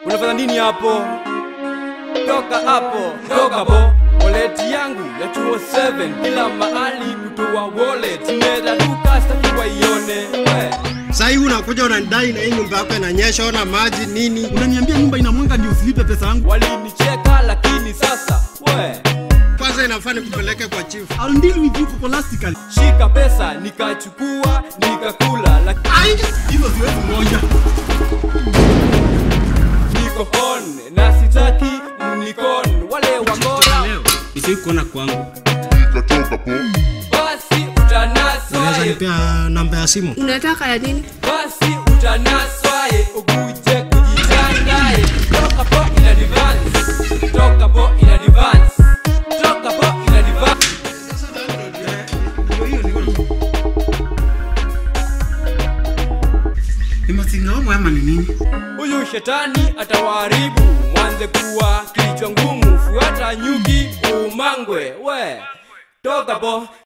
unafanya nini hapo toka hapo toka po wallet yangu ya 207 kila mahali kutoa wallet nimeraruka sitaki waione we Sasa unakuja unanidai na hii nyumba yako inanyesha, ona maji nini? unaniambia nyumba inamwanga ndio usilipe pesa yangu walinicheka lakini sasa we Kwanza inafaa nikupeleke kwa chief. I'll deal with you scholastically shika pesa nikachukua nikakula lakini Ai, hizo siwezi moja niko on na sitaki mnikon wale wakora Leo nisii kuona kwangu. basi utanaswa Unaweza ye. nipea namba ya simu? unataka ya nini basi utanaswa ye ukuje kujitangaye toka po in advance toka po in advance toka po in advance ni masingaomo ama ni nini huyu shetani atawaharibu mwanze kuwa kichwa ngumu fuata nyuki umangwe we toka po